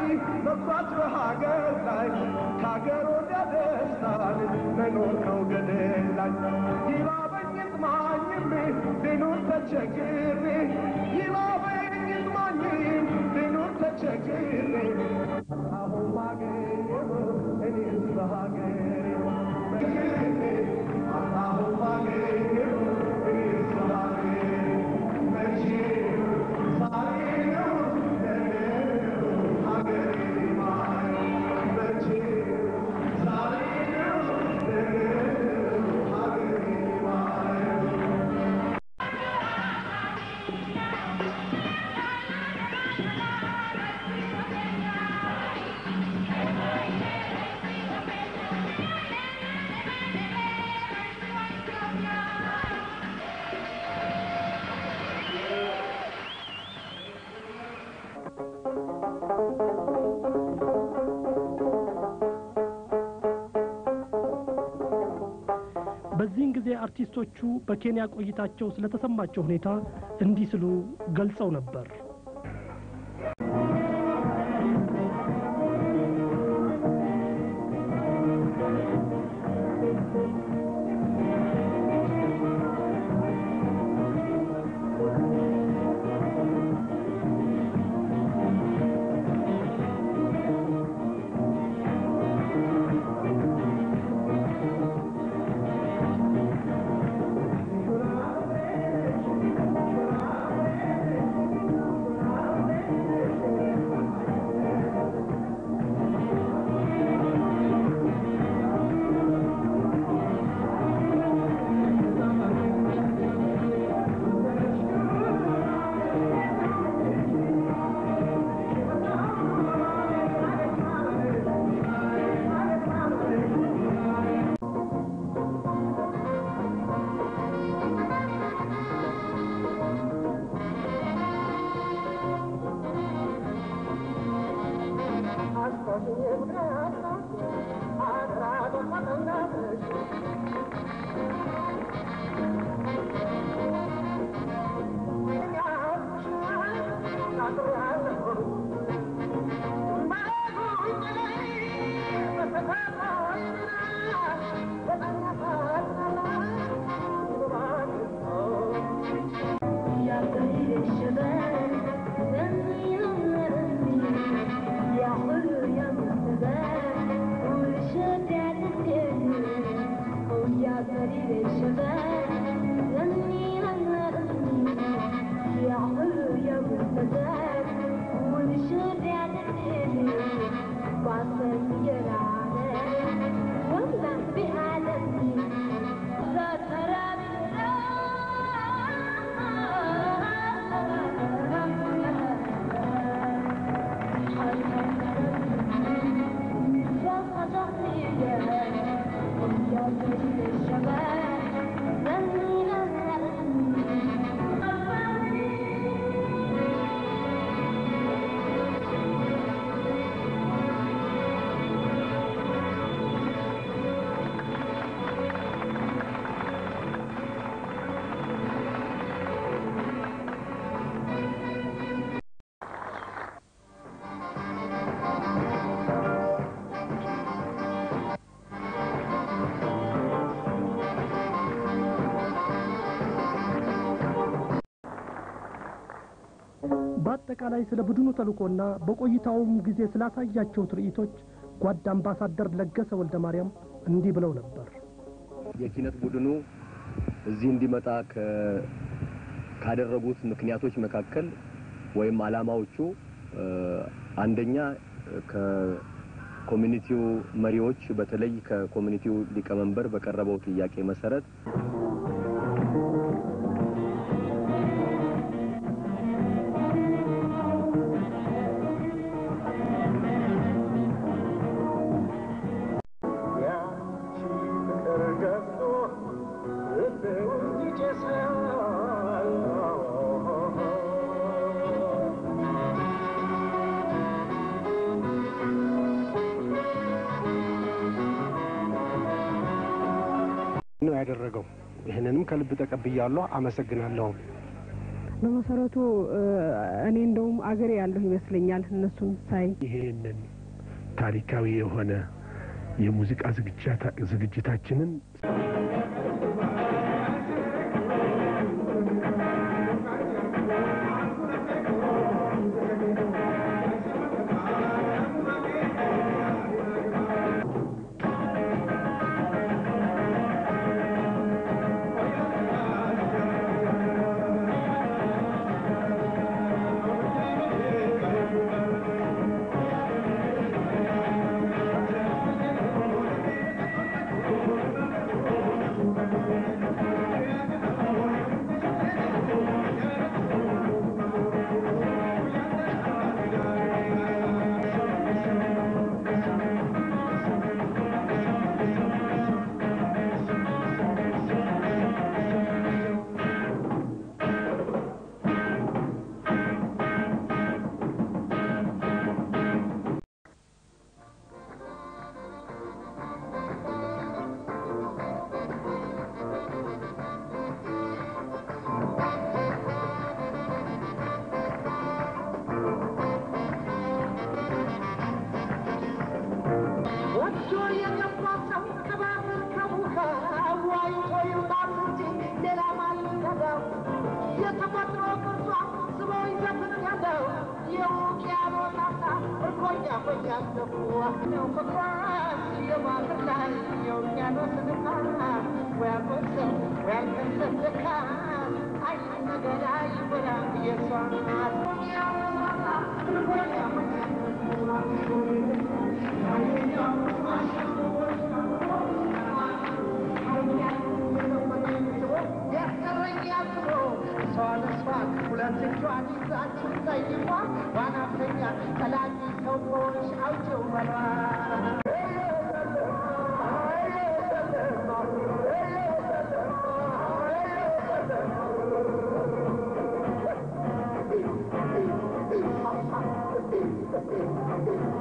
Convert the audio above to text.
መኩራት በሀገር ላይ ከሀገር ወዲያ ደስታን መኖር ከውገደል ላይ ይራበኝ ይጥማኝም ልኑር ተቸግሬ ይራበኝ ይጥማኝም ልኑር ተቸግሬ አሁን ባገኘው እኔስ በሀገሬ አሁን ባገኘው እኔስ በሀገሬ መቼ ዛሬ ነው በዚህን ጊዜ አርቲስቶቹ በኬንያ ቆይታቸው ስለተሰማቸው ሁኔታ እንዲህ ሲሉ ገልጸው ነበር። በአጠቃላይ ስለ ቡድኑ ተልእኮና በቆይታውም ጊዜ ስላሳያቸው ትርኢቶች ጓድ አምባሳደር ለገሰ ወልደ ማርያም እንዲህ ብለው ነበር። የኪነት ቡድኑ እዚህ እንዲመጣ ከ- ካደረጉት ምክንያቶች መካከል ወይም ዓላማዎቹ እ፣ አንደኛ ከኮሚኒቲው መሪዎች በተለይ ከኮሚኒቲው ሊቀመንበር በቀረበው ጥያቄ መሰረት ያቺ ፍቅር ገብቶ ልቤ ውስጥ ይጨሳል። ነው ያደረገው። ይህንንም ከልብ ተቀብያለሁ፣ አመሰግናለሁ። በመሰረቱ እኔ እንደውም አገሬ ያለሁ ይመስለኛል እነሱን ሳይ ይሄንን ታሪካዊ የሆነ የሙዚቃ ዝግጅታችንን Thank you.